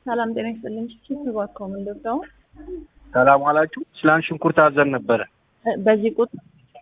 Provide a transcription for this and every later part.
ሰላም ጤና ይስጥልኝ። ቺፕ እባክዎ ምን ልርዳው? ሰላም ዋላችሁ። ስላን ሽንኩርት አዘን ነበረ። በዚህ ቁጥር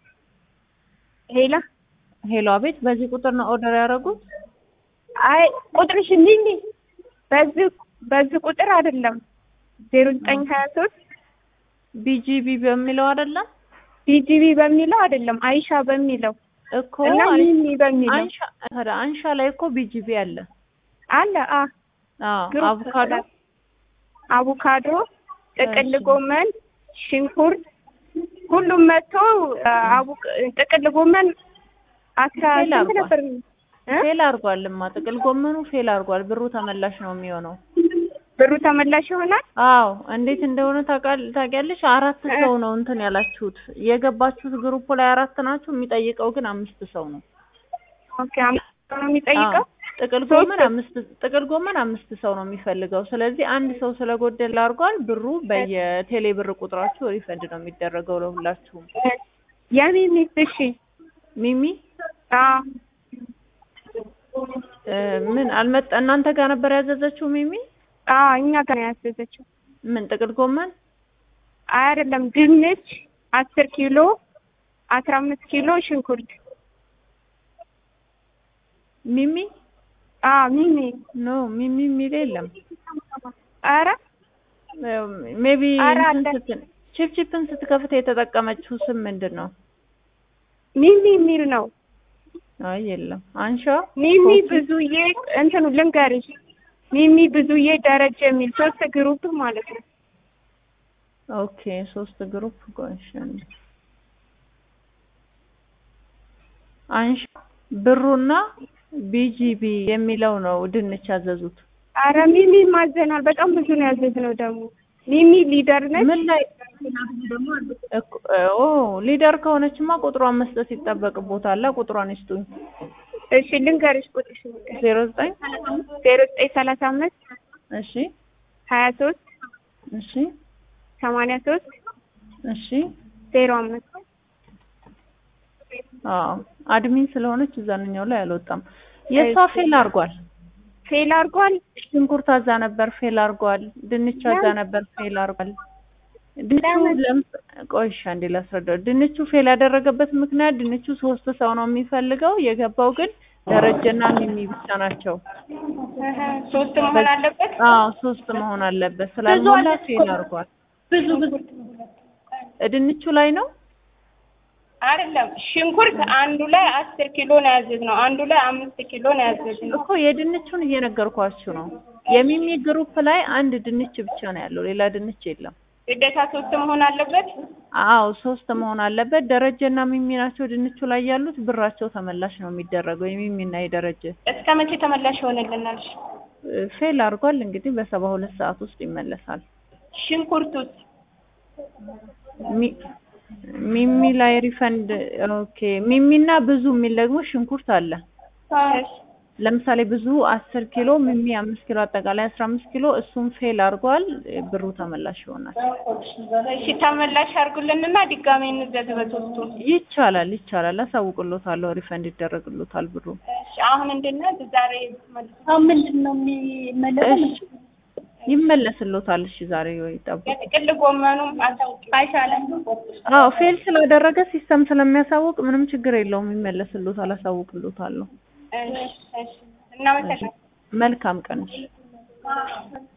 ሄላ ሄሎ፣ አቤት። በዚህ ቁጥር ነው ኦርደር ያደረጉት? አይ ቁጥርሽ እንዲህ እንዲህ በዚህ በዚህ ቁጥር አይደለም ዜሮ ዘጠኝ ሀያ ሶስት ቢጂቢ በሚለው አይደለም ቢጂቢ በሚለው አይደለም አይሻ በሚለው እኮ እና ሚሚ በሚለው አንሻ ታዲያ አንሻ ላይ እኮ ቢጂቢ አለ። አለ አ አዎ፣ ግሩፕ አቮካዶ አቮካዶ፣ ጥቅል እሺ። ጎመን፣ ሽንኩርት ሁሉም መጥቶ አቡክ ጥቅል ጎመን አስራ ፌል ስንት አድርጓል። ነበር እ? ፌል አድርጓልማ። ጥቅል ጎመኑ ፌል አድርጓል። ብሩ ተመላሽ ነው የሚሆነው። ብሩ ተመላሽ ይሆናል። አዎ እንዴት እንደሆነ ታውቃል- ታውቂያለሽ? አራት ሰው ነው እንትን ያላችሁት የገባችሁት ግሩፕ ላይ አራት ናችሁ። የሚጠይቀው ግን አምስት ሰው ነው። ኦኬ አምስት ሰው ነው የሚጠይቀው። አዎ፣ ጥቅል ሶስት ጎመን አምስት ጥቅል ጎመን አምስት ሰው ነው የሚፈልገው። ስለዚህ አንድ ሰው ስለጎደል አድርጓል። ብሩ በየቴሌ ብር ቁጥራችሁ ሪፈንድ ነው የሚደረገው ለሁላችሁም። የሚሚስ እሺ ሚሚ አዎ እ፣ ምን አልመጣ እናንተ ጋር ነበር ያዘዘችው ሚሚ? አዎ እኛ ጋር ነው ያዘዘችው። ምን ጥቅል ጎመን አይ አይደለም ድንች አስር ኪሎ አስራ አምስት ኪሎ ሽንኩርት ሚሚ አዎ ሚሚ ኖ ሚሚ የሚል የለም። ኧረ ሜቢ ኧረ አለ። ቺፕ ቺፕን ስትከፍት የተጠቀመችው ስም ምንድን ነው? ሚሚ የሚል ነው። አይ የለም። አንሻ ሚሚ ኮፊ- ብዙዬ እንትኑ ልንገርሽ ሚሚ ብዙዬ ደረጃ የሚል ሶስት ግሩፕ ማለት ነው። ኦኬ ሶስት ግሩፕ ቆንሽን አንሻ ብሩና ቢጂቢ የሚለው ነው ድንች ያዘዙት። አረ ሚሚ ማዘናል። በጣም ብዙ ነው ያዘዝነው ደግሞ ሚሚ ሊደር ነች። ምን ላይ እኮ- ኦ ሊደር ከሆነችማ ቁጥሯን መስጠት ይጠበቅቦታል። ቁጥሯን ይስጡኝ። እሺ ልንገርሽ ቁጥርሽ ልንገርሽ ዜሮ ዘጠኝ ዜሮ ዘጠኝ ሰላሳ አምስት እሺ ሀያ ሶስት እሺ ሰማንያ ሶስት እሺ ዜሮ አምስት አዎ አድሚን ስለሆነች እዛንኛው ላይ አልወጣም። የእሷ ፌል አድርጓል። ፌል አድርጓል። ሽንኩርት አዛ ነበር ፌል አድርጓል። ድንች አዛ ነበር ፌል አድርጓል። ድንቹ ለምን? ለምስ- ቆይ እሺ አንዴ ላስረዳው። ድንቹ ፌል ያደረገበት ምክንያት ድንቹ ሶስት ሰው ነው የሚፈልገው። የገባው ግን ደረጀና ሚሚ ብቻ ናቸው። ሶስት መሆን አለበት። አዎ ሶስት መሆን አለበት። ስላልሞላ ፌል አድርጓል። ብዙ ብዙ ድንቹ ላይ ነው አይደለም ሽንኩርት አንዱ ላይ አስር ኪሎ ነው ያዘዝነው፣ አንዱ ላይ አምስት ኪሎ ነው ያዘዝነው። እኮ የድንቹን እየነገርኳችሁ ነው። የሚሚ ግሩፕ ላይ አንድ ድንች ብቻ ነው ያለው፣ ሌላ ድንች የለም። ግዴታ ሶስት መሆን አለበት። አዎ ሶስት መሆን አለበት። ደረጀና ሚሚ ናቸው ድንቹ ላይ ያሉት። ብራቸው ተመላሽ ነው የሚደረገው የሚሚና የደረጀ እስከ መቼ ተመላሽ ይሆንልናል? እ፣ ፌል አድርጓል። እንግዲህ በሰባ ሁለት ሰዓት ውስጥ ይመለሳል። ሽንኩርቱስ ሚ- ሚሚ ላይ ሪፈንድ ኦኬ። ሚሚና ብዙ የሚል ደግሞ ሽንኩርት አለ። ለምሳሌ ብዙ አስር ኪሎ ሚሚ አምስት ኪሎ አጠቃላይ አስራ አምስት ኪሎ እሱም ፌል አድርጓል። ብሩ ተመላሽ ይሆናል። እሺ ተመላሽ አድርጉልንና ድጋሜ እንዘዝ በሶስቱ። ይቻላል ይቻላል። አሳውቅሎታለሁ። ሪፈንድ ይደረግሎታል ብሩ። እሺ አሁን እንድንዝ ዛሬ አሁን ምንድን ነው የሚመለሰው? እሺ ይመለስሎታል። እሺ ዛሬ ወይ ጠብቁ። የጥቅል ጎመኑም አይሻለም? አዎ ፌል ስላደረገ ሲስተም ስለሚያሳውቅ ምንም ችግር የለውም። ይመለስሎታል። አሳውቅሎታለሁ። እሺ እሺ እናመሰግናለን። መልካም ቀን።